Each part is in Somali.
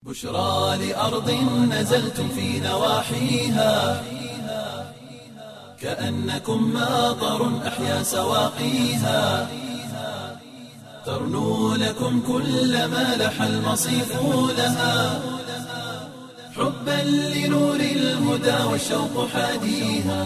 بشرى لأرض نزلتم في نواحيها كأنكم ماطر أحيا سواقيها ترنو لكم كل ما لح المصيف لها حبا لنور الهدى والشوق حاديها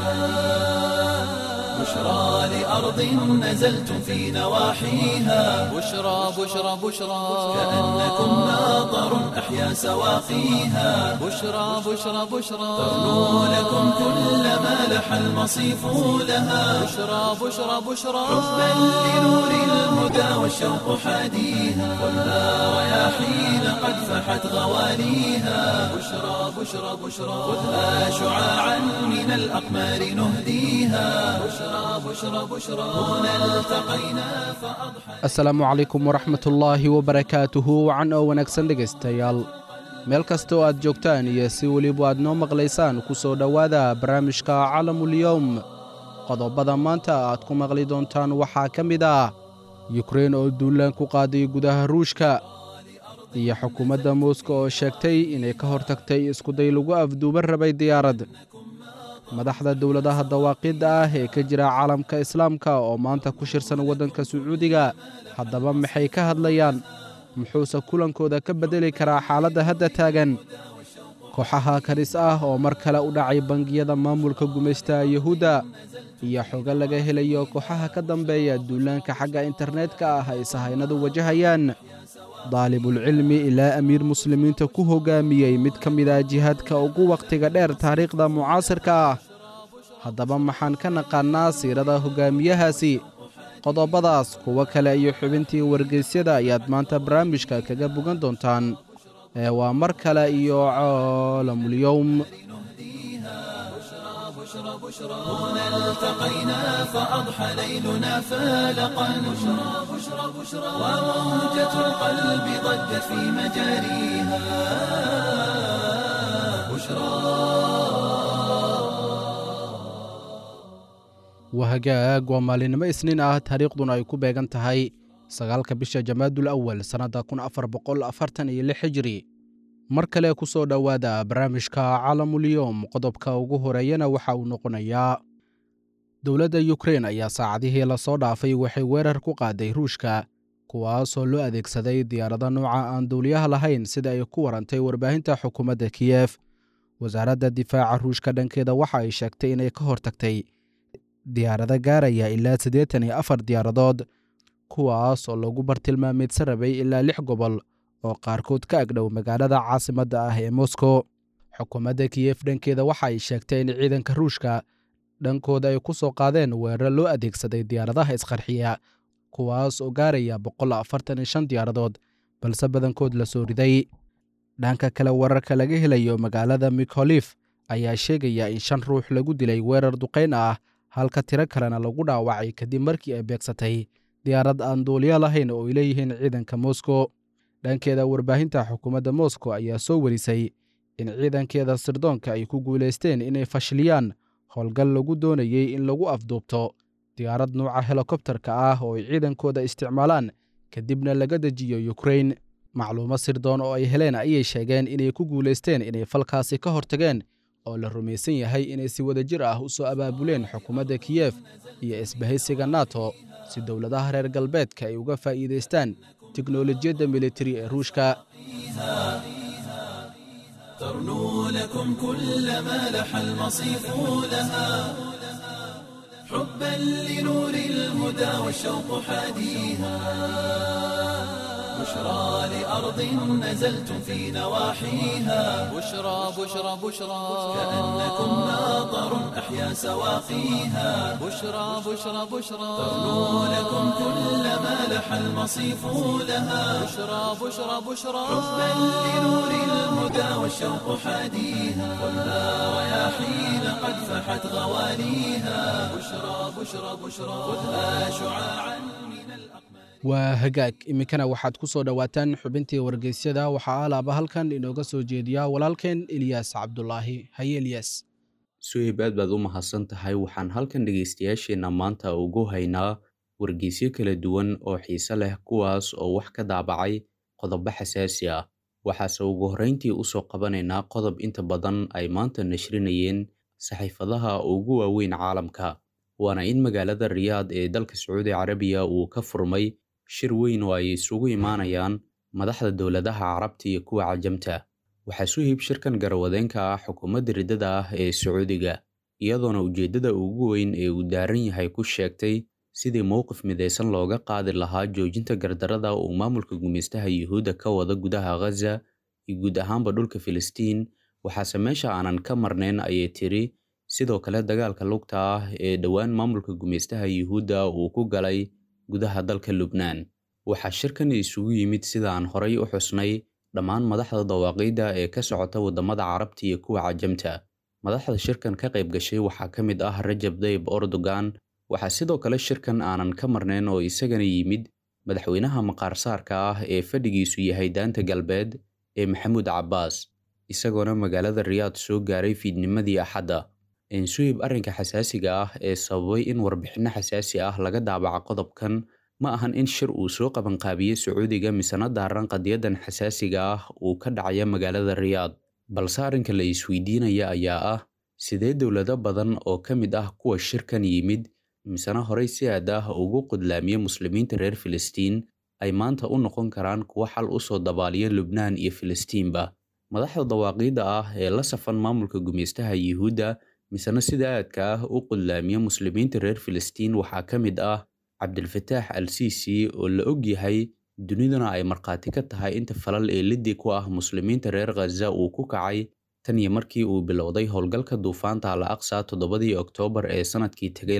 بشرى لأرض نزلتم في نواحيها بشرى بشرى بشرى كأنكم ماطر أحيا سواقيها بشرى بشرى بشرى ترنو لكم كل ما لح المصيف لها بشرى بشرى بشرى حبا لنور الهدى والشوق حاديها والنار رياحين قد فحت غواليها بشرى بشرى بشرى خذها شعاعا من الأقمار نهديها بشرى بشرى بشرى هنا التقينا فأضحى asalaamu calaykum waraxmatullaahi wabarakaatuhu wacan oo wanaagsan dhegaystayaal meel kasta oo aad joogtaan iyo si weliba aad noo maqlaysaan ku soo dhowaada barnaamijka calamulyowm qodobada maanta aad ku maqli doontaan waxaa ka mid ah yukrein oo duulaan ku qaaday gudaha ruushka iyo xukuumadda muuska oo sheegtay inay ka hortagtay iskuday lagu afduuban rabay diyaarad madaxda dowladaha dawaaqidda ah ee ka jira caalamka islaamka oo maanta ku shirsan waddanka sacuudiga haddaba maxay ka hadlayaan muxuuse kulankooda ka beddeli karaa xaaladda hadda taagan kooxaha karis ah oo mar kale u dhacay bangiyada maamulka gumaystaha yuhuudda iyo xogo laga helayo kooxaha ka dambeeya duulaanka xagga internetka ah ay sahaynadu wajahayaan daalibulcilmi ilaa amiir muslimiinta ku hoggaamiyey mid ka mid ah jihaadka ugu wakhtiga dheer taariikhda mucaasirka ah haddaba maxaan ka naqaannaa siirada hoggaamiyahaasi qodobadaas kuwo kale iyo xubintii wargeysyada ayaad maanta barnaamijka kaga bogan doontaan ee waa mar kale iyo caalamulyowm هنا التقينا فأضحى ليلنا فالقا بشرى بشرى بشرى وموجة القلب ضجت في مجاريها بشرى wahagaag waa maalinimo isniin ah taariikhduna ay ku beegan tahay sagaalka bisha jamaadul awal sannadda kun afar boqol afartan iyo lix hijri mar kale ku soo dhowaada barnaamijka calamulyowm qodobka ugu horeeyana waxa uu noqonayaa dowladda yukrein ayaa saacadihii lasoo dhaafay waxay weerar ku qaaday ruushka kuwaasoo loo adeegsaday diyaarado nooca aan dowliyaha lahayn sida ay ku warantay warbaahinta xukuumadda kiyef wasaaradda difaaca ruushka dhankeeda waxa ay sheegtay inay ka hortagtay diyaarado gaaraya ilaa siddeetan iyo afar diyaaradood kuwaas oo lagu bartilmaameedsan rabay ilaa lix gobol oo qaarkood ka agdhow magaalada caasimadda ah ee moskow xukuumadda kiyef dhankeeda waxa ay sheegtay in ciidanka ruushka dhankooda ay ku soo qaadeen weeraro loo adeegsaday diyaaradaha isqarxiya kuwaas oo gaaraya boqol afartan iyo shan diyaaradood balse badankood la soo riday dhanka kale wararka laga helayo magaalada mikholif ayaa sheegaya in shan ruux lagu dilay weerar duqayn ah halka tiro kalena lagu dhaawacay kadib markii ay beegsatay diyaarad aan duuliyo lahayn oo ay leeyihiin ciidanka moskow dhankeeda warbaahinta xukuumadda moskow ayaa soo warisay in ciidankeeda sirdoonka ay ku guulaysteen inay fashiliyaan howlgal lagu doonayey in lagu afduubto diyaarad nuuca helikobtarka ah oo ay ciidankooda isticmaalaan kadibna laga dejiyo yukrein macluumo sirdoon oo ay heleen ayay sheegeen inay ku guulaysteen inay falkaasi ka hortageen oo la rumaysan yahay inay si wadajir ah u soo abaabuleen xukuumadda kiyef iyo isbahaysiga nato si dowladaha reer galbeedka ay uga faa'iidaystaan tiknolojiyadda militari ee ruushka ترنو لكم كل ما لح المصيف لها حبا لنور الهدى والشوق حاديها بشرى لأرض نزلتم في نواحيها بشرى بشرى بشرى كأنكم ماطر أحيا سواقيها بشرى بشرى بشرى ترنو لكم كل ما لح المصيف لها بشرى بشرى بشرى حبا لنور الهدى والشوق حاديها والنار رياحين قد فحت غواليها بشرى بشرى بشرى خذها شعاعا من الأقمار waa hagaag iminkana waxaad ku soo dhowaataan xubintii wargeysyada waxaa alaaba halkan inooga soo jeediya walaalkeen eliyaas cabdulaahi haye eliyaas suhib aad baad u mahadsan tahay waxaan halkan dhegaystayaasheenna maanta ugu haynaa wargeysyo kala duwan oo xiise leh kuwaas oo wax ka daabacay qodobo xasaasi ah waxaase ugu horrayntii u soo qabanaynaa qodob inta badan ay maanta nashrinayeen saxiifadaha ugu waaweyn caalamka waana in magaalada riyaad ee dalka sacuudi carabiya uu ka furmay shir weyn oo ay isugu imaanayaan madaxda dowladaha carabta iyo kuwa cajamta waxaa suhib shirkan garawadeenka ah xukuumadda riddada ah ee sacuudiga iyadoona ujeeddada ugu weyn ee uu daaran yahay ku sheegtay sidii mowqif midaysan looga qaadi lahaa joojinta gardarada uu maamulka gumaystaha yuhuudda ka wada gudaha ghaza iyo guud ahaanba dhulka filistiin waxaase meesha aanan ka marnayn ayay tiri sidoo kale dagaalka lugta ah ee dhowaan maamulka gumaystaha yuhuudda uu ku galay gudaha dalka lubnaan waxaa shirkan isugu yimid sida aan horay u xusnay dhammaan madaxda dawaaqiidda ee ka socota waddamada carabta iyo kuwa cajamta madaxda shirkan ka qayb gashay waxaa ka mid ah rajab dayib erdogan waxaa sidoo kale shirkan aanan ka marnayn oo isagana yimid madaxweynaha maqaarsaarka ah ee fadhigiisu yahay daanta galbeed ee maxamuud cabbaas isagoona magaalada riyaad soo gaaray fiidnimadii axadda ensuhib arrinka xasaasiga ah ee sababay in warbixinno xasaasi ah laga daabaco qodobkan ma ahan in shir uu soo qabanqaabiye sacuudiga misena daaran qadiyadan xasaasiga ah uu ka dhacaya magaalada riyaad balse arrinka la isweydiinaya ayaa ah sidee dowlado badan oo ka mid ah kuwa shirkan yimid misena horey si aad ah ugu qudlaamiye muslimiinta reer filistiin ay maanta u noqon karaan kuwo xal u soo dabaaliya lubnaan iyo filistiinba madaxda dawaaqiidda ah ee la safan maamulka gumaystaha yuhuudda misena sida aadka ah u qudlaamiya muslimiinta reer filistiin waxaa ka mid ah cabdilfataax al siisi oo la og yahay duniduna ay markhaati ka tahay inta falal ee liddi ku ah muslimiinta reer khaza uu ku kacay tan iyo markii uu bilowday howlgalka duufaanta al aqsa toddobadii oktoobar ee sanadkii tegay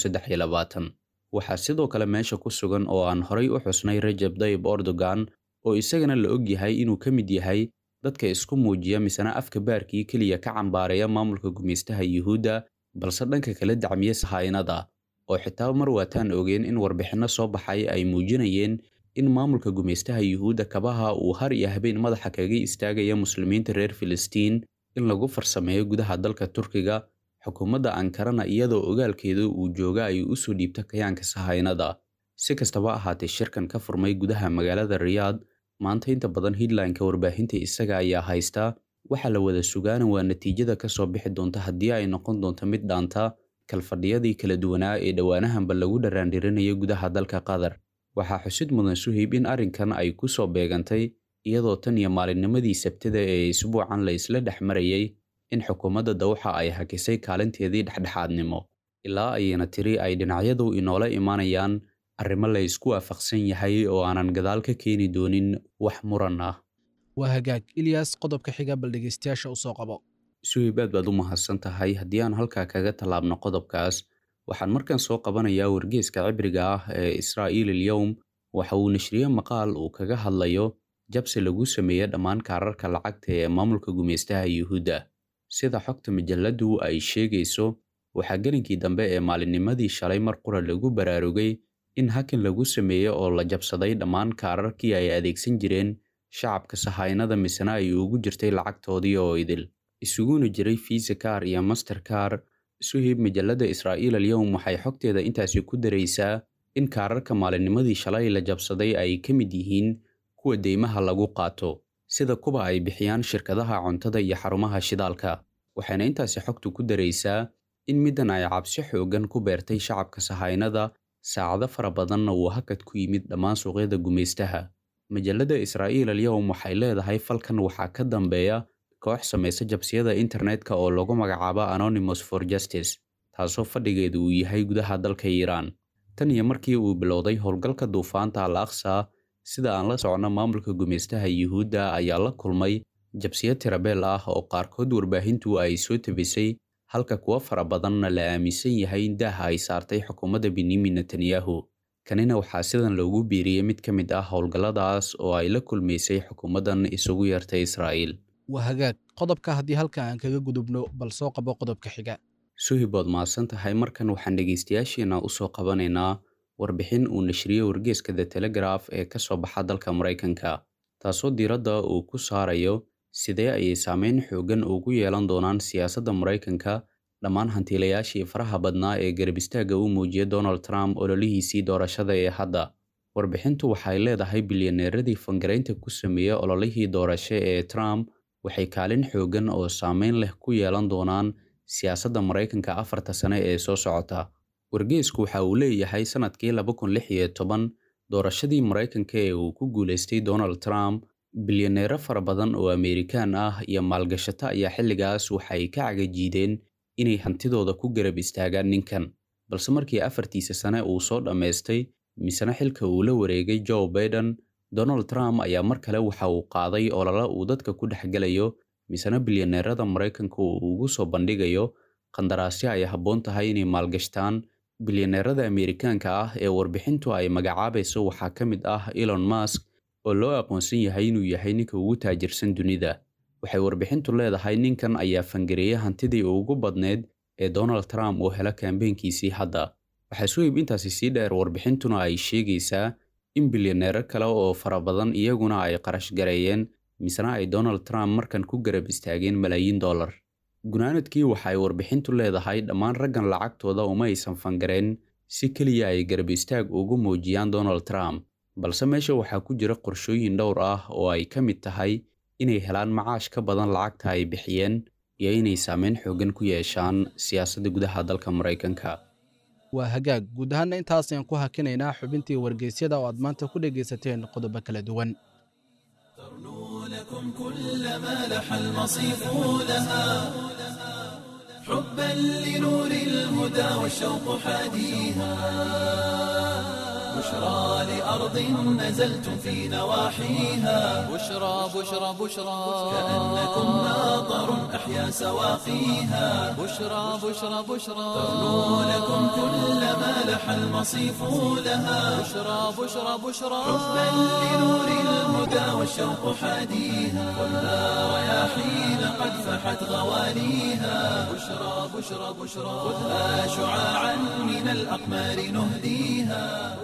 waxaa sidoo kale meesha ku sugan oo aan horay u xusnay rajab dayib erdogan oo isagana la og yahay inuu ka mid yahay dadka isku muujiya misena afka baarkii keliya ka cambaareeya maamulka gumaystaha yuhuudda balse dhanka kala dacmiye sahaynada oo xitaa mar waataan ogeen in warbixinno soo baxay ay muujinayeen in maamulka gumaystaha yuhuudda kabaha uu har iyo habeen madaxa kaga istaagaya muslimiinta reer filistiin in lagu farsameeyo gudaha dalka turkiga xukuumadda ankarana iyadoo ogaalkeedu uu jooga ay u soo dhiibta kayaanka sahaynada si kastaba ahaatee shirkan ka furmay gudaha magaalada riyaad maanta inta badan hidlineka warbaahinta isaga ayaa haysta waxaa la wada sugaana waa natiijada ka soo bixi doonta haddii ay noqon doonto mid dhaanta kalfadhiyadii kala duwanaa ee dhowaanahanba lagu dharaandhirinaya gudaha dalka qatar waxaa xusid mudan suhayb in arrinkan ay ku soo beegantay iyadoo tan iyo maalinnimadii sabtada ee isbuucan la isla dhex marayay in xukuumadda dawxa ay hakisay kaalinteedii dhexdhexaadnimo ilaa ayayna tiri ay dhinacyadu inoola imaanayaan arrimo la isku waafaqsan yahay oo aanan gadaal ka keeni doonin wax muran ah waa hagaag ilyas qodobka xiga bal dhegeystayaasha u soo qabo suhayb aad baad u mahadsan tahay haddii aan halkaa kaga tallaabno qodobkaas waxaan markan soo qabanayaa wargeeska cibriga ah ee israa'iil ilyowm waxa uu nashriye maqaal uu kaga hadlayo jabsi lagu sameeye dhammaan kaararka lacagta ee maamulka gumaystaha yuhuudda sida xogta majalladdu ay sheegayso waxaa gelinkii dambe ee maalinnimadii shalay mar qura lagu baraarugay in hakan lagu sameeye oo la jabsaday dhammaan kaararkii ay adeegsan jireen shacabka sahaynada misena ay ugu jirtay lacagtoodii oo idil isuguna jiray fiisa kaar iyo master kaar suhib majalladda israa'iil alyowm waxay xogteeda intaasi ku daraysaa in kaararka maalinnimadii shalay la jabsaday ay ka mid yihiin kuwa deymaha lagu qaato sida kuwa ay bixiyaan shirkadaha cuntada iyo xarumaha shidaalka waxayna intaasi xogtu ku daraysaa in middan ay cabsi xooggan ku beertay shacabka sahaynada saacado fara badanna uu hakad ku yimid dhammaan suuqyada gumaystaha majalladda israa'iil alyowm waxay leedahay falkan waxaa ka dambeeya koox samaysa jabsiyada internetka oo lagu magacaabo anonymous for justice taasoo fadhigeedu uu yahay gudaha dalka iiraan tan iyo markii uu bilowday howlgalka duufaanta al aqsa sida aan la socno maamulka gumaystaha yuhuudda ayaa la kulmay jabsiyo tirabeel ah oo qaarkood warbaahintu ay soo tabisay halka kuwo fara badanna la aaminsan yahay in daaha ay saartay xukuumadda benyamin netanyahu kanina waxaa sidan loogu biiriyey mid ka mid ah howlgalladaas oo ay la kulmaysay xukuumaddan isugu yeertay israa'iil waa hagaag qodobka haddii halka aan kaga gudubno bal soo qabo qodobka xiga suhibood mahadsan tahay markan waxaan dhegaystayaasheena u soo qabanaynaa warbixin uu nashriyey wargeeska the telegraf ee ka soo baxa dalka maraykanka taasoo diiradda uu ku saarayo sidee ayay saameyn xooggan ugu yeelan doonaan siyaasadda maraykanka dhammaan hantiilayaashii faraha badnaa ee garab istaagga u muujiyay donald trump ololihiisii doorashada ee hadda warbixintu waxay leedahay bilyaneeradii fangaraynta ku sameeyey ololihii doorasho ee trump waxay kaalin xooggan oo saameyn leh ku yeelan doonaan siyaasadda maraykanka afarta sane ee soo socota wargeysku waxa uu leeyahay sannadkii laba kun lix iyo toban doorashadii maraykanka ee uu ku guulaystay donald trump bilyaneero fara badan oo ameerikaan ah iyo maalgashato ayaa xilligaas waxay ka cagajiideen inay hantidooda ku garab istaagaan ninkan balse markii afartiisa sane uu soo dhammaystay misena xilka uu la wareegay joe baiden donald trump ayaa mar kale waxa uu qaaday olole uu dadka ku dhexgelayo misena bilyaneerada maraykanka uu ugu soo bandhigayo qandaraasyo ay habboon tahay inay maalgashtaan bilyaneerada ameerikaanka ah ee warbixintu ay magacaabayso waxaa ka mid ah elon musk oo loo aqoonsan yahay inuu yahay ninka ugu taajirsan dunida waxay warbixintu leedahay ninkan ayaa fangareeyey hantidii ugu badneyd ee donald trump uu helo kambeynkiisii hadda waxaa suhib intaasi sii dheer warbixintuna ay sheegaysaa in bilyaneero kale oo fara badan iyaguna ay qarash gareeyeen misena ay donald trump markan ku garab istaageen malaayiin dollar gunaanadkii waxa ay warbixintu leedahay dhammaan raggan lacagtooda uma aysan fangareen si keliya ay garab istaag ugu muujiyaan donald trump balse meesha waxaa ku jira qorshooyin dhowr ah oo ay ka mid tahay inay helaan macaash ka badan lacagta ay bixiyeen iyo inay saameyn xooggan ku yeeshaan siyaasadda gudaha dalka maraykanka waa hagaag guud ahaanna intaas ayaan ku hakinaynaa xubintii wargeysyada oo aad maanta ku dhegaysateen qodobo kala duwan لكم كل ما لح المصيف لها حبا لنور الهدى والشوق حاديها بشرى لأرض نزلتم في نواحيها بشرى بشرى بشرى كأنكم ناظر أحيا سواقيها بشرى بشرى بشرى لكم كل ما لح المصيف لها بشرى بشرى بشرى حبا لنور الهدى والشوق حاديها خذها رياحين قد فحت غوانيها بشرى بشرى بشرى خذها شعاعا من الأقمار نهديها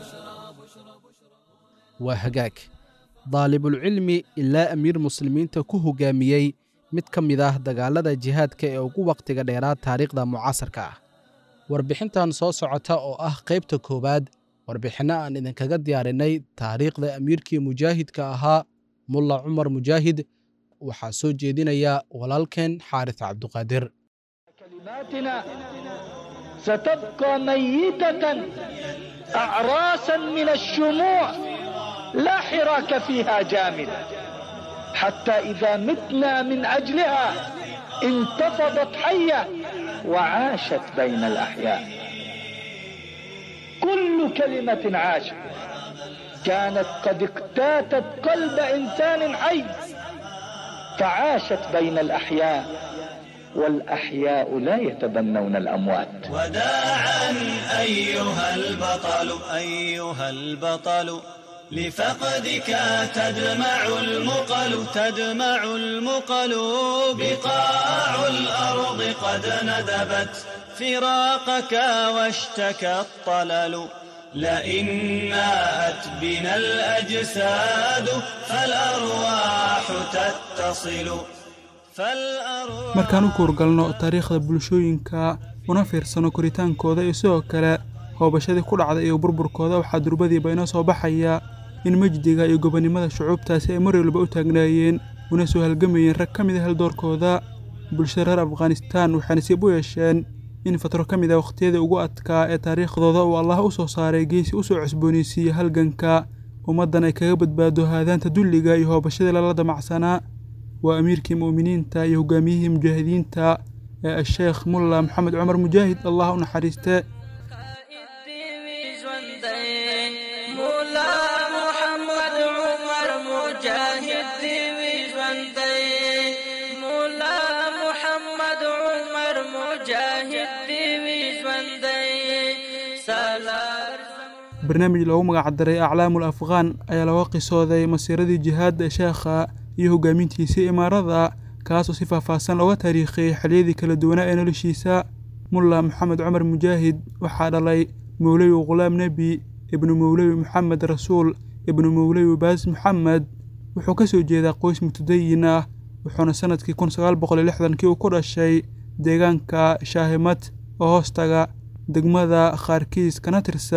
waa hagaag daalibulcilmi ilaa amiir muslimiinta ku hogaamiyey mid ka mid ah dagaalada jihaadka ee ugu wakhtiga dheeraad taariikhda mucaasarka ah warbixintan soo socota oo ah qaybta koowaad warbixinno aan idinkaga diyaarinay taariikhda amiirkii mujaahidka ahaa mulla cumar mujaahid waxaa soo jeedinaya walaalkeen xaaris cabduqaadir كلماتنا ستبقى ميتة أعراسا من الشموع لا حراك فيها جامد حتى إذا متنا من أجلها انتفضت حية وعاشت بين الأحياء كل كلمة عاشت كانت قد اقتاتت قلب إنسان حي فعاشت بين الأحياء والأحياء لا يتبنون الأموات وداعا أيها البطل أيها البطل لفقدك تدمع المقل تدمع المقل بقاع الأرض قد ندبت فراقك واشتكى الطلل لئن ناءت بنا الأجساد فالأرواح تتصل فالأرواح markaan u kuurgalno taariikhda bulshooyinka una fiirsano koritaankooda iyo sidoo kale hoobashadii ku dhacda iyo burburkooda waxaa durbadiiba inoo soo baxaya in mejdiga iyo gobonnimada shucuubtaasi ay mar walba u taagnaayeen una soo halgamayeen rag ka mid a haldoorkooda bulshada reer afghanistaan waxay nasiib u yeesheen in fatro ka mid a wakhtiyadii ugu adkaa ee taariikhdooda uu allah u soo saaray geesi u soo cusboonaysiiyey halganka ummaddan ay kaga badbaado haadaanta dulliga iyo hoobashadii lala damacsanaa waa amiirkii mu'miniinta iyo hogaamiyihii mujaahidiinta ee asheekh mulla maxamed cumar mujaahid allah u naxariiste مولا محمد عمر مجاهد دي ژوندۍ مولا محمد عمر مجاهد دي ژوندۍ سالار barnaamij loogu magacdaray aclaamul afghaan ayaa laga qisooday masiiradii jihaadda ee sheekha iyo hoggaamintiisii imaarada kaasoo si faahfaahsan looga taariikhiyey xilliyadii kala duwanaa ee noloshiisa mulla maxamed cumar mujaahid waxaa dhalay mowlewi khulaam nebi ibnu mowlewi maxamed rasuul ibnu mowlewi baas maxamed wuxuu ka soo jeedaa qoys mutadayin ah wuxuuna sannadkii kun sagaal boqol iyo lixdankii uu ku dhashay deegaanka shaahimad oo hoostaga degmada khaarkiis kana tirsan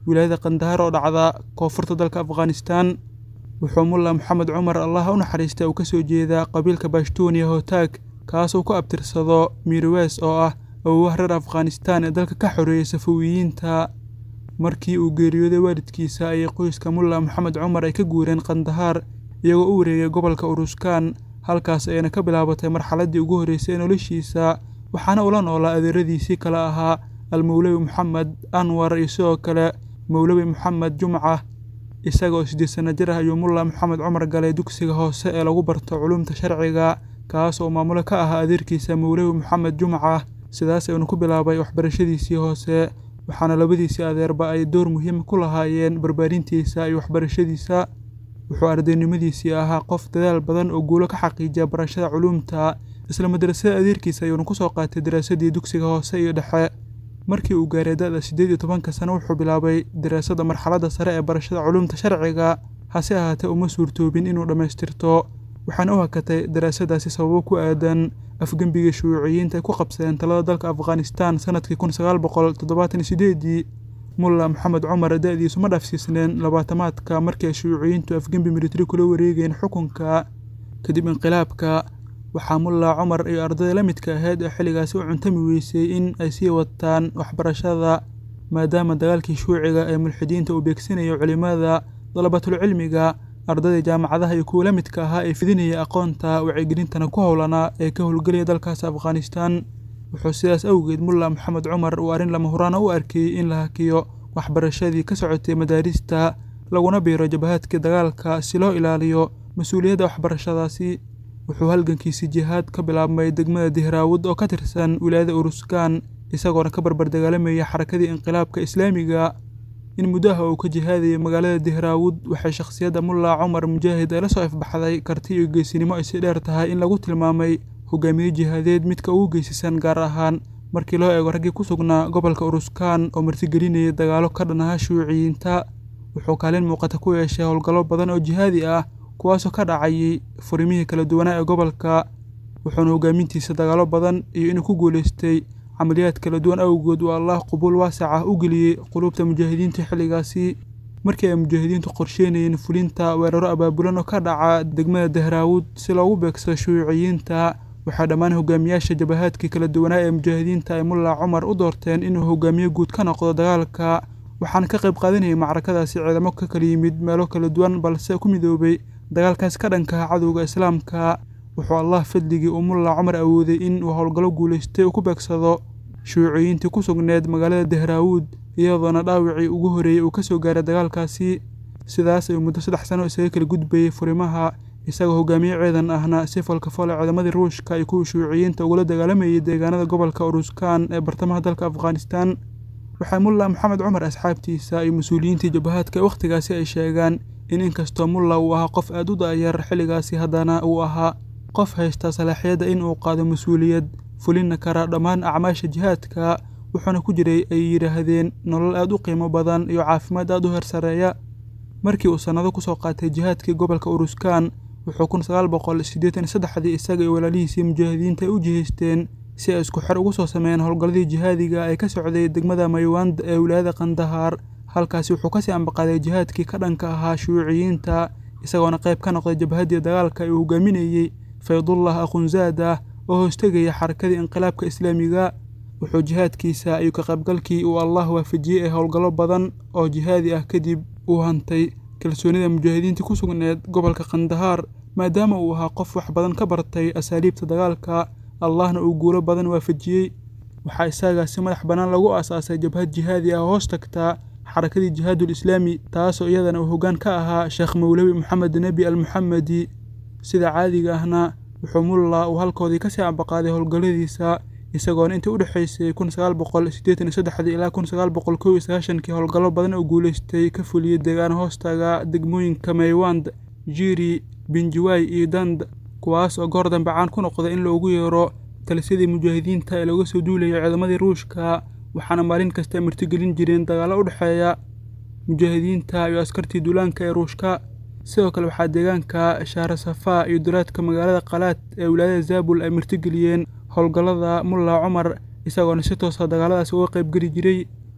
wilaayada qandahar oo dhacda koonfurta dalka afghanistan wuxuu mulla moxamed cumar allah u naxariista uu ka soo jeedaa qabiilka bashtuuniya hotaag kaasuu ku abtirsado miirwees oo ah awowaha reer afghanistan ee dalka ka xoreeyay safawiyiinta markii uu geeriyooday waalidkiisa ayay qoyska mulla moxamed cumar ay ka guureen qandahaar iyagoo u wareegay gobolka uruskaan halkaas ayna ka bilaabatay marxaladdii ugu horreysay ee noloshiisa waxaana ula noolaa adeeradiisii kale ahaa almowlawi moxamed anwar iyo sidoo kale mowlawi moxamed jumca isaga oo siddeed sanno jir ah ayuu mulla moxamed cumar galay dugsiga hoose ee lagu barto culumta sharciga kaas oo maamulo ka ahaa adeerkiisa mowlawi moxamed jumca sidaas ayuuna ku bilaabay waxbarashadiisii hoose waxaana labadiisii adeerba ay door muhiima ku lahaayeen barbaarintiisa iyo waxbarashadiisa wuxuu ardaynimadiisii ahaa qof dadaal badan oo guulo ka xaqiijiya barashada culuumta isla madrasada adeerkiisa ayuuna ku soo qaatay daraasadii dugsiga hoose iyo dhexe markii uu gaaray da-da siddeed iyo tobanka sano wuxuu bilaabay daraasada marxaladda sare ee barashada culuumta sharciga hase ahaatee uma suurtoobin inuu dhammaystirto waxaana u hakatay daraasadaasi sababo ku aadan afgembigii shuuuciyiinta ay ku qabsadeen talada dalka afghanistan sanadkii kun sagaal boqol toddobaatan iyo sideedii mulla moxamed cumar da-diisu ma dhaafsiisneen labaatamaadka markii ay shuuuciyiintu afgembi militari kula wareegeen xukunka kadib inqilaabka waxaa mulla cumar iyo ardayda la midka ahayd ee xilligaasi u cuntami weysay in ay sii wataan waxbarashada maadaama dagaalkii shuuciga ee mulxidiinta uu beegsanayo culimada dalabatulcilmiga ardayda jaamacadaha iyo kuwa la midka ahaa ee fidinaya aqoonta wacyigelintana ku howlanaa ee ka howlgelaya dalkaas afghanistan wuxuu sidaas awgeed mulla moxamed cumar uu arrin lama huraana u arkayey in la hakiyo waxbarashadii ka socotay madaarista laguna biiro jabahaadkii dagaalka si loo ilaaliyo mas-uuliyadda waxbarashadaasi wuxuu halgankiisii jihaad ka bilaabmay degmada dihraawud oo ka tirsan wilaayada uruskaan isagoona ka barbar dagaalamayay xarakadii inqilaabka islaamiga in muddaha uu ka jihaadayay magaalada dihraawud waxay shakhsiyadda mulla cumar mujaahid ay la soo ifbaxday karti iyo geesinimo ay si dheer tahay in lagu tilmaamay hogaamiye jihaadeed midka ugu geysisan gaar ahaan markii loo eego raggii ku sugnaa gobolka uruskaan oo martigelinayay dagaalo ka dhanaha shuuciyiinta wuxuu kaalin muuqata ku yeeshay howlgallo badan oo jihaadi ah kuwaasoo ka dhacayay furimihii kala duwanaa ee gobolka wuxuuna hogaamintiisa dagaalo badan iyo inuu ku guulaystay camaliyaad kala duwan awgood uu allah qubuul waasac ah u geliyey quluubta mujaahidiinta xilligaasi markii ay mujaahidiintu qorsheynayeen fulinta weeraro abaabulan oo ka dhaca degmada dahraawud si loogu beegsado shuuuciyiinta waxaa dhammaan hogaamiyaasha jabahaadkii kala duwanaa ee mujaahidiinta ay mulla cumar u doorteen inuu hogaamiye guud ka noqdo dagaalka waxaana ka qayb qaadanayay macrakadaasi ciidamo ka kala yimid meelo kala duwan balse ku midoobay dagaalkaas ka dhankaha cadowga islaamka wuxuu allah fadligii uu mulla cumar awooday in uu howlgallo guulaystay uu ku beegsado shuuciyiintii ku sugneed magaalada dahraawud iyadoona dhaawacii ugu horreeyey uu ka soo gaaray dagaalkaasi sidaas ayuu muddo saddex sano isaga kala gudbayey furimaha isagoo hogaamiye ciidan ahna si falkafole ciidamadii ruushka iyo kuwii shuuciyiinta ugula dagaalamayay deegaanada gobolka uruskaan ee bartamaha dalka afghanistan waxaa mulla moxamed cumar asxaabtiisa iyo mas-uuliyiintii jabahaadka wakhtigaasi ay sheegaan in inkastoo mulla uu ahaa qof aad u da'yar xilligaasi haddana uu ahaa qof haysta salaaxiyadda in uu qaado mas-uuliyad fulina kara dhammaan acmaasha jihaadka wuxuuna ku jiray ay yidhaahdeen nolol aad u qiimo badan iyo caafimaad aad u hersareeya markii uu sannado ku soo qaatay jihaadkii gobolka uruskaan wuxuu kun sagaal boqol siddeetan iyo saddexdii isaga iyo walaalihiisii mujaahidiinta ay u jihaysteen si ay isku xer ugu soo sameeyeen howlgalladii jihaadiga ee ka socday degmada maywand ee wilaayada kandahaar halkaasi wuxuu kasii ambaqaaday jihaadkii ka dhanka ahaa shuuciyiinta isagoona qayb ka noqday jabhaddii dagaalka ee uu hogaaminayey faydullah akhunzaada oo hoostegaya xarakadii inqilaabka islaamiga wuxuu jihaadkiisa iyo ka qaybgalkii uu allah waafajiyey ee howlgallo badan oo jihaadi ah kadib uu hantay kalsoonida mujaahidiintii ku sugneed gobolka kandahaar maadaama uu ahaa qof wax badan ka bartay asaaliibta dagaalka allahna uu guulo badan waafajiyey waxaa isagaa si madax bannaan lagu aasaasay jabhad jihaadi ah oo hoos tagtaa xarakadii jihaadul islaami taasoo iyadana uu hoggaan ka ahaa sheekh mowlawi moxamed nebi almuxamedi sida caadiga ahna wuxuu mulla uu halkoodii kasii ambaqaaday howlgalladiisa isagoona intii u dhexaysay kun sagaal boqol siddeetan iyo saddexdii ilaa kun sagaal boqol kow iyo sagaashankii howlgallo badan oo guulaystay ka fuliyey deegaano hoostaga degmooyinka maywand jiri binjiwaay iyo dand kuwaas oo goor dambe caan ku noqday in loogu yeero talisyadii mujaahidiinta ee looga soo duulayay ciidamadii ruushka waxaana maalin kasta ay martigelin jireen dagaallo u dhexeeya mujaahidiinta iyo askartii duulaanka ee ruushka sidoo kale waxaa deegaanka shahrasafaa iyo dulaadka magaalada qalaad ee wilaayada zaabul ay martigeliyeen howlgallada mulla cumar isagoona si toosa dagaaladaas uga qaybgeli jiray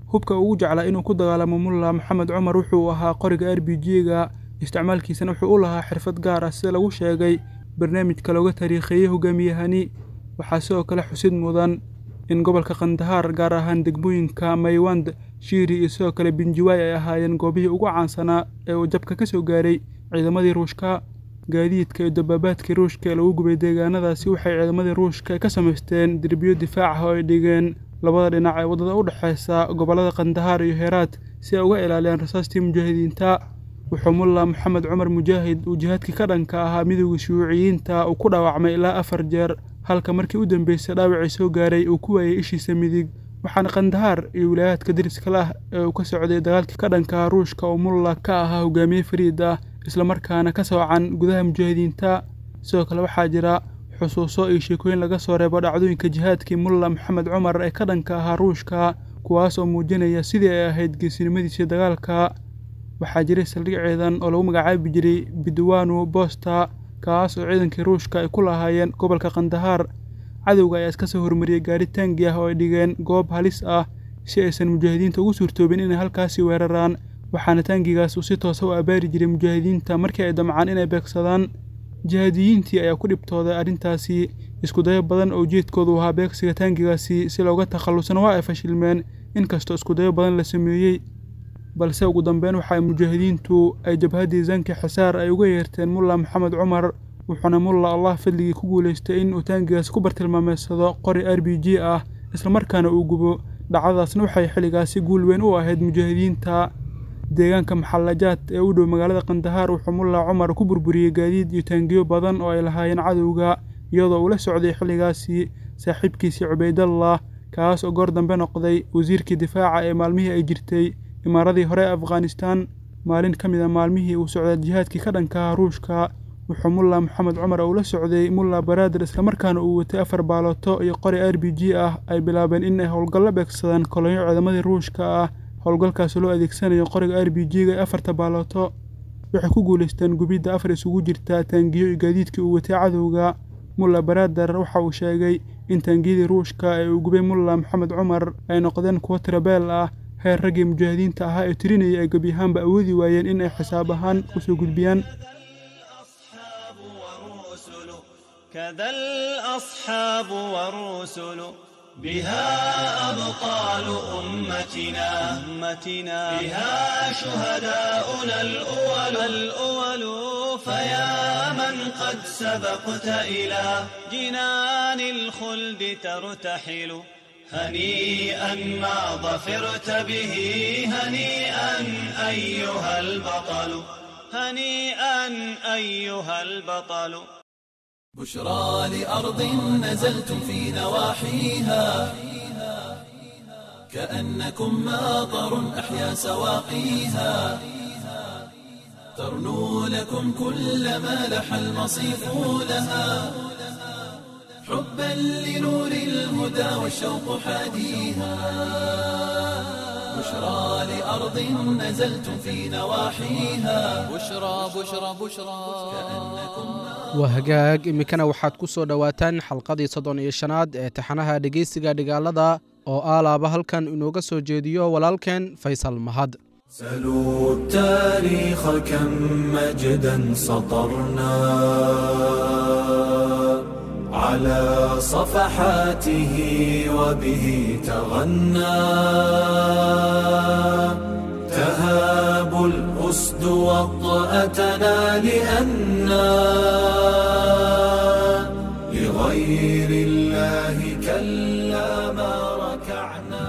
hubka ugu jeclaa inuu ku dagaalamo mulla maxamed cumar wuxuu ahaa qoriga r b g-ga isticmaalkiisana wuxuu u lahaa xirfad gaar ah sida lagu sheegay barnaamijka looga taariikheeyey hogaamiyahani waxaa sidoo kale xusid mudan in gobolka kandahaar gaar ahaan degmooyinka maywand shiiri iyo sidoo kale binjiwaay ay ahaayeen goobihii ugu caansanaa ee uu jabka ka soo gaaray ciidamadii ruushka gaadiidka iyo dabaabaadkii ruushka ee lagu gubay deegaanadaasi waxay ciidamadii ruushka ka samaysteen derbiyo difaac ah oo ay dhigeen labada dhinac ee waddada u dhexaysa gobollada kandahaar iyo heeraad si ay uga ilaaliyaan rasaastii mujaahidiinta wuxuu mulla maxamed cumar mujaahid uu jihaadkii ka dhanka ahaa midowda shuuciyiinta uu ku dhaawacmay ilaa afar jeer halka markii u dambeysay dhaawacii soo gaaray uu ku waayey ishiisa midig waxaana kandahaar iyo wilaayaadka dariska lah ee uu ka socday dagaalkii ka dhanka ruushka oo mulla ka ahaa hogaamiye fariid ah islamarkaana ka soocan gudaha mujaahidiinta sidoo kale waxaa jira xusuuso iyo sheekooyin laga soo reebo dhacdooyinka jihaadkii mulla maxamed cumar ee ka dhanka ahaa ruushka kuwaas oo muujinaya sidii ay ahayd geesinimadiisii dagaalka waxaa jiray saldhig ciidan oo lagu magacaabi jiray bidwanu bosta kaas oo ciidankii ruushka ay ku lahaayeen gobolka kandahaar cadowga ayaa iska soo hormariyey gaari taangi ah oo ay dhigeen goob halis ah si aysan mujaahidiinta ugu suurtoobin inay halkaasi weeraraan waxaana taangigaas uu si toosa u abaari jiray mujaahidiinta markii ay damcaan inay beegsadaan jihaadiyiintii ayaa ku dhibtooday arrintaasi iskudayo badan oo ujeedkoodu ahaa beegsiga taangigaasi si looga takhallusana waa ay fashilmeen inkastoo iskudayo badan la sameeyey balse ugu dambeyn waxa ay mujaahidiintu ay jabhaddii zanki xisaar ay uga yeerteen mulla maxamed cumar wuxuuna mulla allah fadligii ku guulaystay in uu taangigaas ku bartilmaameedsado qori r b g ah islamarkaana uu gubo dhacdadaasna waxay xilligaasi guul weyn u ahayd mujaahidiinta deegaanka maxallajaad ee u dhow magaalada kandahaar wuxuu mulla cumar ku burburiyey gaadiid iyo taangiyo badan oo ay lahaayeen cadowga iyadoo uu la socday xilligaasi saaxiibkiisii cubaydallah kaas oo goor dambe noqday wasiirkii difaaca ee maalmihii ay jirtay imaaradii hore ee afghanistaan maalin ka mid a maalmihii uu socday jihaadkii ka dhankaha ruushka wuxuu mulla maxamed cumar oo ula socday mulla baraadir islamarkaana uu watay afar baalooto iyo qori r b g ah ay bilaabeen in ay howlgallo beegsadaan kolonyo ciidamadii ruushka ah howlgalkaasi loo adeegsanayo qoriga r b g-ga ee afarta baalooto waxay ku guulaysteen gubidda afar isugu jirta taangiyo iyo gaadiidkii uu watay cadowga mulla baraader waxa uu sheegay in taangiyadii ruushka ee uu gubay mulla maxamed cumar ay noqdeen kuwo tirabeel ah heer raggii mujaahidiinta ahaa ee tirinayay ay gebyahaanba awoodi waayeen in ay xisaab ahaan u soo gudbiyaan كذا الأصحاب والرسل بها أبطال أمتنا أمتنا بها شهداؤنا الأول الأول فيا من قد سبقت إلى جنان الخلد ترتحل هنيئا ما ظفرت به هنيئا أيها البطل هنيئا أيها البطل بشرى لأرض نزلتم في نواحيها كأنكم ماطر أحيا سواقيها ترنو لكم كل ما لح المصيف لها حبا لنور الهدى والشوق حاديها بشرى لأرض نزلتم في نواحيها بشرى بشرى بشرى waa hagaag iminkana waxaad ku soo dhowaataan xalqadii soddon iyo shanaad ee taxanaha dhegeysiga dhigaalada oo aalaaba halkan inooga soo jeediyo walaalkeen faysal mahad سلوا التاريخ كم مجدا سطرنا على صفحاته وبه تغنى تهاب الأسد وطأتنا لأنا لغير الله كلا ما ركعنا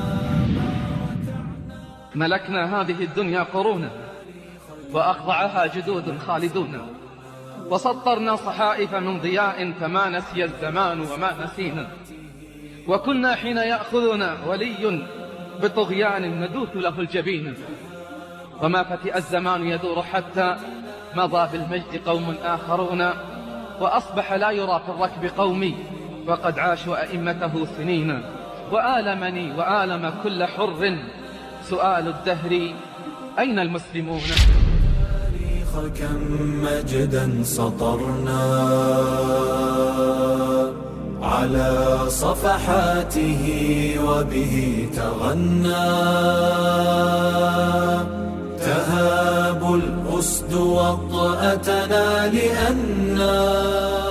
ملكنا هذه الدنيا قرونا وأخضعها جدود خالدون وسطرنا صحائف من ضياء فما نسي الزمان وما نسينا وكنا حين يأخذنا ولي بطغيان ندوث له الجبين وما فتئ الزمان يدور حتى مضى بالمجد قوم آخرون وأصبح لا يرى في الركب قومي وقد عاشوا أئمته سنين وآلمني وآلم كل حر سؤال الدهر أين المسلمون التاريخ كم مجدا سطرنا على صفحاته وبه تغنى تهاب الأسد وطأتنا لأنا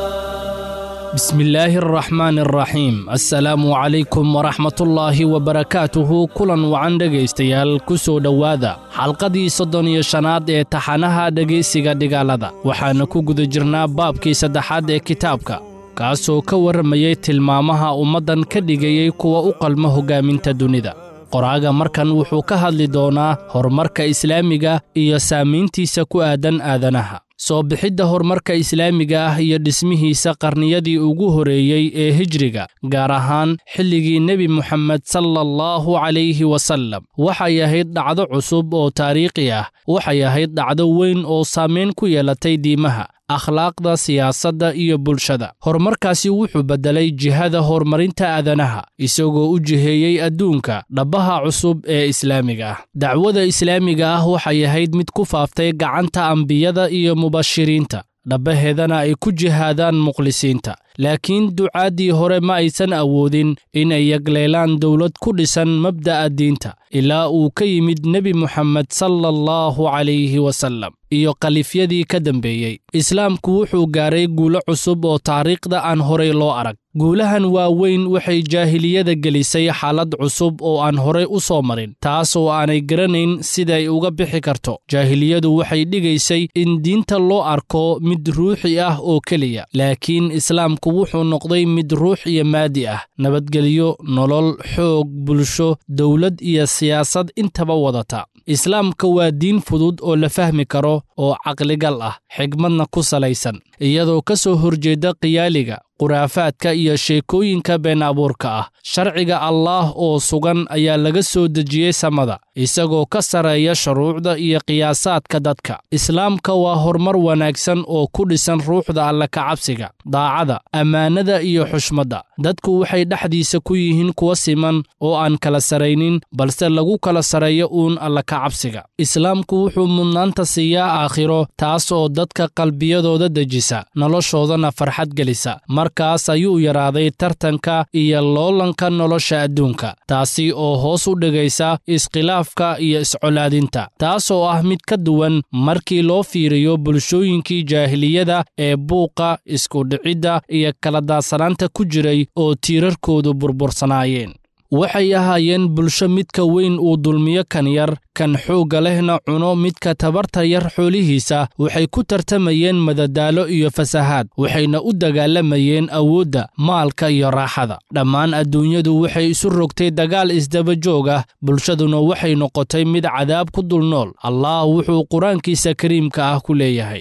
بسم الله الرحمن الرحيم السلام عليكم ورحمة الله وبركاته kulan wacan dhegaystayaal ku soo dhowaada xalqadii soddon iyo shanaad ee taxanaha dhegaysiga dhigaalada waxaana ku guda jirnaa baabkii saddexaad ee kitaabka kaasoo ka warramayey tilmaamaha ummaddan ka dhigayey kuwa u qalma hoggaaminta dunida qoraaga markan wuxuu ka hadli doonaa horumarka islaamiga iyo saamayntiisa ku aadan aadanaha soo bixidda horumarka islaamiga ah iyo dhismihiisa qarniyadii ugu horreeyey ee hijriga gaar ahaan xilligii nebi moxamed sala allahu calayhi wasallam waxay ahayd dhacdo cusub oo taariikhi ah waxay ahayd dhacdo weyn oo saamayn ku yeelatay diimaha akhlaaqda siyaasadda iyo bulshada horumarkaasi wuxuu beddelay jihada horumarinta aadanaha isagoo u jiheeyey adduunka dhabbaha cusub ee islaamiga ah dacwada islaamiga ah waxay ahayd mid ku faaftay gacanta ambiyada iyo mubashiriinta dhabbaheedana ay ku jihaadaan mukhlisiinta laakiin ducaaddii hore ma aysan awoodin inay yagleelaan dowlad ku dhisan mabda'a diinta ilaa uu ka yimid nebi moxamed sala allahu calayhi wasallam iyo kalifyadii ka dambeeyey islaamku wuxuu gaaray guulo cusub oo taariikhda aan horay loo arag guulahan waaweyn waxay jaahiliyada gelisay xaalad cusub oo aan horay u soo marin taas oo aanay garanayn siday uga bixi karto jaahiliyadu waxay dhigaysay in diinta loo arko mid ruuxi ah oo keliya laakiin islaamku wuxuu noqday mid ruux iyo maadi ah nabadgelyo nolol xoog bulsho dowlad iyo siyaasad intaba wadata islaamka waa diin fudud oo la fahmi karo oo caqligal ah xigmadna ku salaysan iyadoo ka soo horjeeda khiyaaliga khuraafaadka iyo sheekooyinka been abuurka ah sharciga allaah oo sugan ayaa laga soo dejiyey samada isagoo ka sarreeya shuruucda iyo qiyaasaadka dadka islaamka waa horumar wanaagsan oo ku dhisan ruuxda alla kacabsiga daacada ammaanada iyo xushmadda dadku waxay dhexdiisa ku yihiin kuwa siman oo aan kala saraynin balse lagu kala sarreeyo uun alla kacabsiga islaamku wuxuu mudnaanta siiyaa aakhiro taas oo dadka qalbiyadooda dejisa noloshoodana farxad gelisa markaas ayuu yaraaday tartanka iyo loolanka nolosha adduunka taasi oo hoos u dhigaysa iskhilaafka iyo iscolaadinta taas oo ah mid ka duwan markii loo fiiriyo bulshooyinkii jaahiliyada ee buuqa iskudhicidda iyo kala daadsanaanta ku jiray oo tiirarkoodu burbursanaayeen waxay ahaayeen bulsho midka weyn uu dulmiyo kan yar kan xoogga lehna cuno midka tabarta yar xoolihiisa waxay ku tartamayeen madadaalo iyo fasahaad waxayna u dagaalamayeen awoodda maalka iyo raaxada dhammaan adduunyadu waxay isu rogtay dagaal isdaba joog ah bulshaduna waxay noqotay mid cadaab ku dul nool allah wuxuu qur-aankiisa kariimka ah ku leeyahay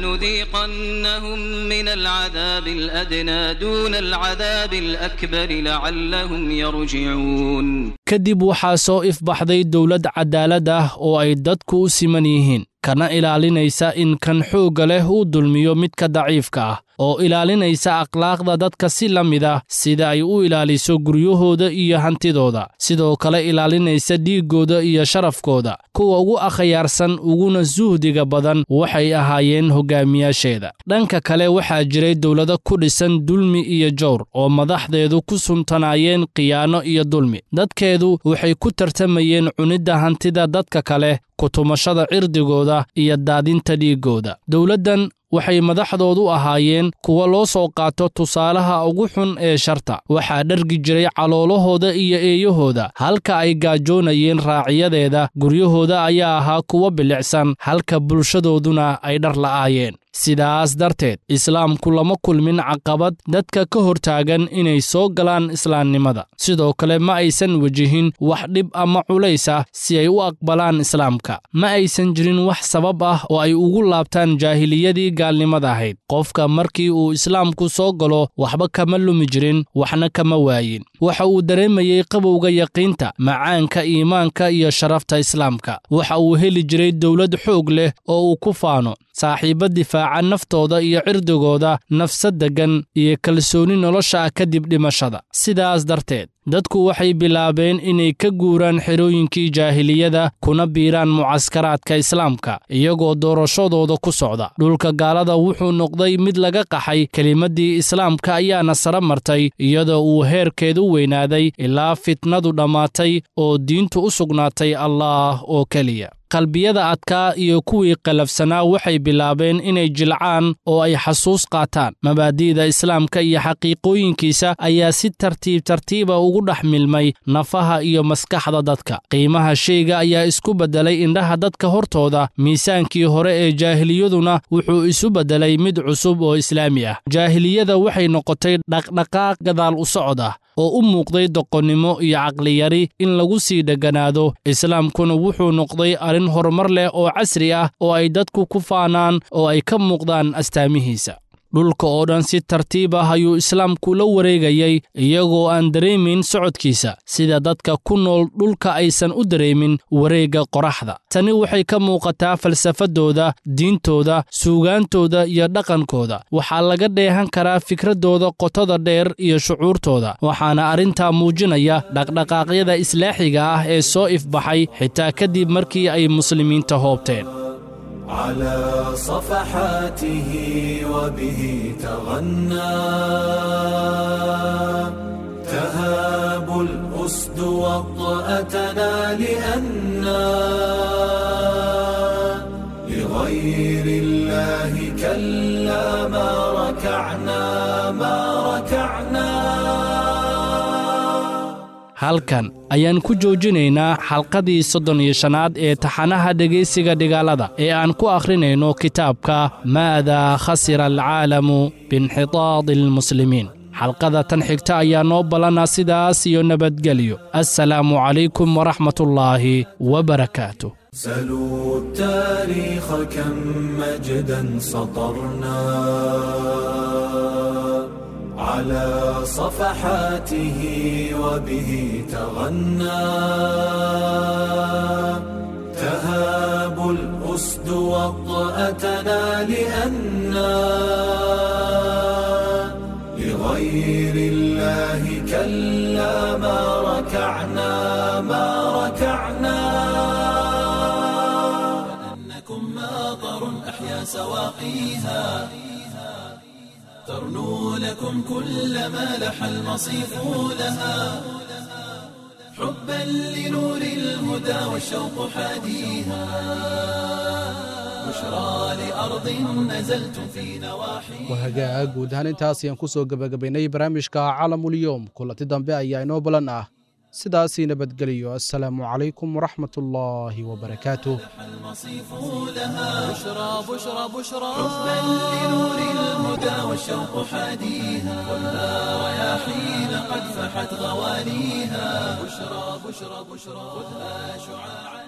ولنذيقنهم من العذاب الأدنى دون العذاب الأكبر لعلهم يرجعون kadib waxaa soo ifbaxday dowlad cadaalad ah oo ay dadku u siman yihiin kana ilaalinaysa in kan xoogga leh uu dulmiyo midka daciifka ah oo ilaalinaysa akhlaaqda dadka si la mid ah sida ay u ilaaliso guryahooda iyo hantidooda sidoo kale ilaalinaysa dhiiggooda iyo sharafkooda kuwa ugu akhyaarsan uguna suhdiga badan waxay ahaayeen hogaamiyaasheeda dhanka kale waxaa jiray dowlado ku dhisan dulmi iyo jawr oo madaxdeedu ku suntanaayeen khiyaano iyo dulmi dadkeedu waxay ku tartamayeen cunidda hantida dadka kale kutumashada cirdigooda iyo daadinta dhiiggooda dowladdan waxay madaxdoodu ahaayeen kuwa loo soo qaato tusaalaha ugu xun ee sharta waxaa dhargi jiray caloolahooda iyo eeyahooda halka ay gaajoonayeen raaciyadeeda guryahooda ayaa ahaa kuwa bilicsan halka bulshadooduna ay dhar la'aayeen sidaas darteed islaamku lama kulmin caqabad dadka ka hortaagan inay soo galaan islaamnimada sidoo kale ma aysan wejihin wax dhib ama culays ah si ay u aqbalaan islaamka ma aysan jirin wax sabab ah oo ay ugu laabtaan jaahiliyadii gaalnimada ahayd qofka markii uu islaamku soo galo waxba kama lumi jirin waxna kama waayin waxa uu dareemayey qabowga yaqiinta macaanka iimaanka iyo sharafta islaamka waxa uu heli jiray dowlad xoog leh oo uu ku faano saaxiibba difaaca naftooda iyo cirdigooda nafsad deggan iyo kalsooni nolosha ah kadib dhimashada sidaas darteed dadku waxay bilaabeen inay ka guuraan xerooyinkii jaahiliyada kuna biiraan mucaskaraadka islaamka iyagoo doorashadooda ku socda dhulka gaalada wuxuu noqday mid laga qaxay kelimaddii islaamka ayaana sara martay iyadoo uu heerkeedu weynaaday ilaa fitnadu dhammaatay oo diintu u sugnaatay allaah oo keliya qalbiyada adkaa iyo kuwii qalafsanaa waxay bilaabeen inay jilcaan oo ay xasuus qaataan mabaadi'da islaamka iyo xaqiiqooyinkiisa ayaa si tartiib tartiiba ugu dhex milmay nafaha iyo maskaxda dadka qiimaha shayga ayaa isku beddelay indhaha dadka hortooda miisaankii hore ee jaahiliyaduna wuxuu isu beddelay mid cusub oo islaami ah jaahiliyada waxay noqotay dhaqdhaqaaq gadaal u socod ah oo u muuqday doqonnimo iyo caqliyari in lagu sii dheganaado islaamkuna wuxuu noqday arrin horumar leh oo casri ah oo ay dadku ku faanaan oo ay ka muuqdaan astaamihiisa dhulka oo dhan si tartiib ah ayuu islaamku la wareegayay iyagoo aan dareemin socodkiisa sida dadka ku nool dhulka aysan u dareemin wareegga qoraxda tani waxay ka muuqataa falsafadooda diintooda suugaantooda iyo dhaqankooda waxaa laga dheehan karaa fikraddooda qotada dheer iyo shucuurtooda waxaana arrintaa muujinaya dhaqdhaqaaqyada islaaxiga ah ee soo ifbaxay xitaa kadib markii ay muslimiinta hoobteen على صفحاته وبه تغنى تهاب الأسد وطأتنا لأنا لغير الله كلا ما ركعنا ما ركعنا halkan ayaan ku joojinaynaa xalqadii soddon iyo shanaad ee taxanaha dhegaysiga dhigaalada ee aan ku akhrinayno kitaabka maadaa khasira alcaalamu biinxitaadi almuslimiin xalqada tan xigta ayaa noo ballana sidaas iyo nabadgelyo assalaamu calaykum waraxmatullaahi wabarakaatu سلوا التاريخ كم مجدا سطرنا على صفحاته وبه تغنى تهاب الأسد وطأتنا لأنا لغير الله كلا ما ركعنا ما ركعنا كأنكم ماطر أحيا سواقيها ترنو لكم كل ما لح المصيف لها حبا لنور الهدى والشوق حاديها بشرى لأرض نزلتم في نواحيها wahagaag guud ahaan intaas ayaan ku soo gebagabaynay barnaamijka calamulyoom kulanti dambe ayaa inoo balan ah sidaasii nabadgeliyo assalaamu calaykum waraxmat ullaahi wabarakaatuh المصيف لها بشرى بشرى بشرى حبا لنور الهدى والشوق حاديها خذها رياحين قد فحت غوانيها بشرى بشرى بشرى خذها شعاعا